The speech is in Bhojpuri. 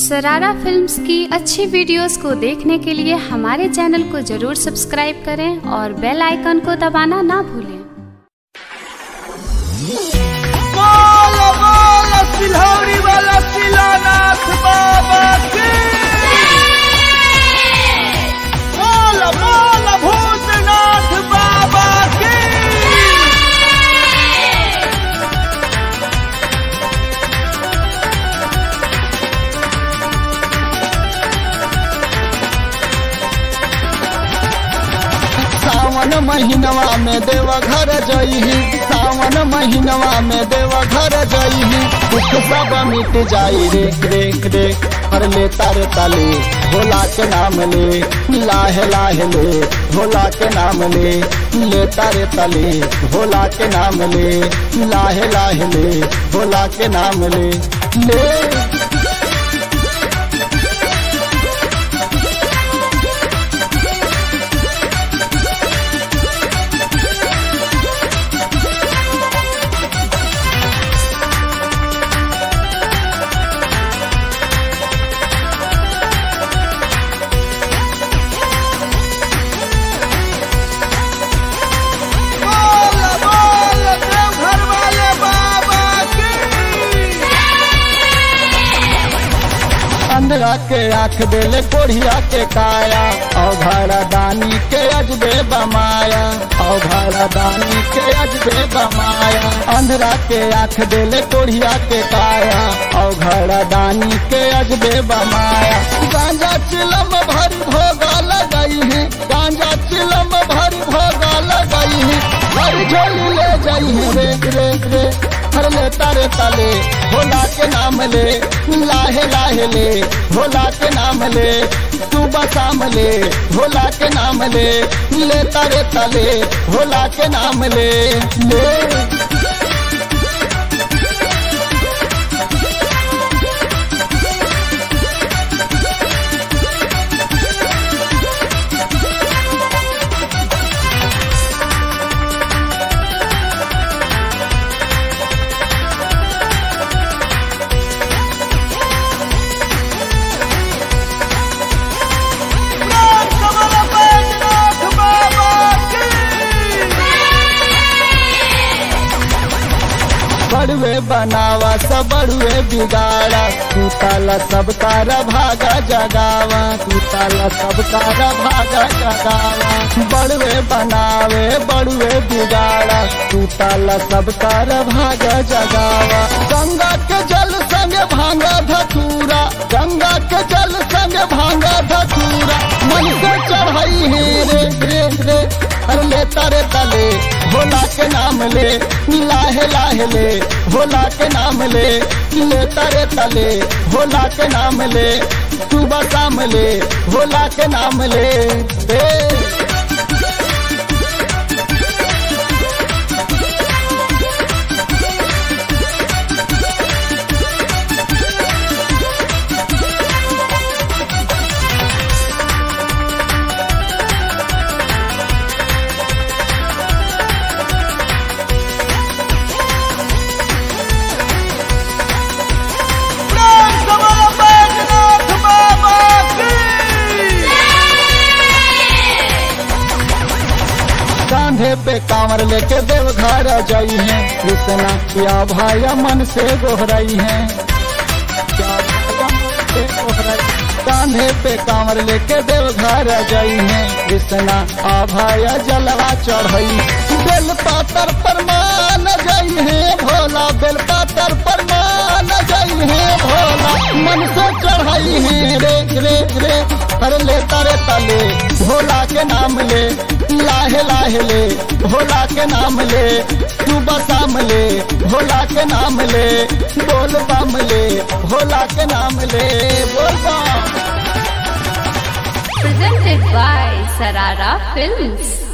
सरारा फिल्म्स की अच्छी वीडियोस को देखने के लिए हमारे चैनल को जरूर सब्सक्राइब करें और बेल आइकन को दबाना ना भूलें बोल बोल सिलौरी वाला शिलानाथ बाबा की बोल बोल भूतनाथ बाबा की सावन महीनवा में देव घर जइही सावन महीनवा में देव घर जइही दुख सब मिट जाई रे रे रे हर ले तार तले भोला के नाम ले लाहे लाहे ले भोला के नाम ले ले तारे तले भोला के नाम ले लाहे लाहे ले भोला के नाम ले ले बोल बोल देवघर वाले बाबा की अंधरा के आंख देले कोढ़िया के काया अघरा दानी के अजबे बमाया अघरा दानी के अजबे बमाया अंधरा के आंख देले कोढ़िया के काया अघरा दानी के अजबे बमाया गांजा चिलम भरी भोगा लगाई है गांजा चिलम भरी भोगा लगाई है हर झोली ले जाई है रे रे रे हर ले तारे ताले भोला के नाम ले लाहे लाहे ले भोला के नाम ले तू बसाम ले भोला के नाम ले ले तारे ताले भोला के नाम ले ले बड़ुए बनावा सब बड़ुए बिगाड़ा तू ताला सब तारा भागा जगावा तू ताला सब तारा भागा जगावा बड़ुए बनावे बड़ुए बिगाड़ा तू ताला सब तारा भागा जगावा गंगा के जल संग भांगा धतूरा गंगा के जल संग भांगा धतूरा मन से चढ़ाई है रे रे रे हर ले तारे तले भोला के नाम ले लाहे लाहे ले भोला के नाम ले ले तारे तले भोला के नाम ले तू बसाम ले भोला के नाम ले दे कांधे पे कांवर लेके देवघर जाई है कृष्णा क्या भाया मन से गोहराई है क्या भाया मन से गोहराई कांधे पे कांवर लेके देवघर जाई है कृष्णा आ भाया जलवा चढ़ई बेल पातर पर मान जाई है भोला बेल पातर पर मान जाई है भोला मन से चढ़ाई है रे रे रे कर ले तारे तले भोला के नाम ले लाहे लाहे ले भोला के नाम ले तू बसाम ले भोला के नाम ले बोल बम ले भोला के नाम ले बोल बम presented by Sarara Films.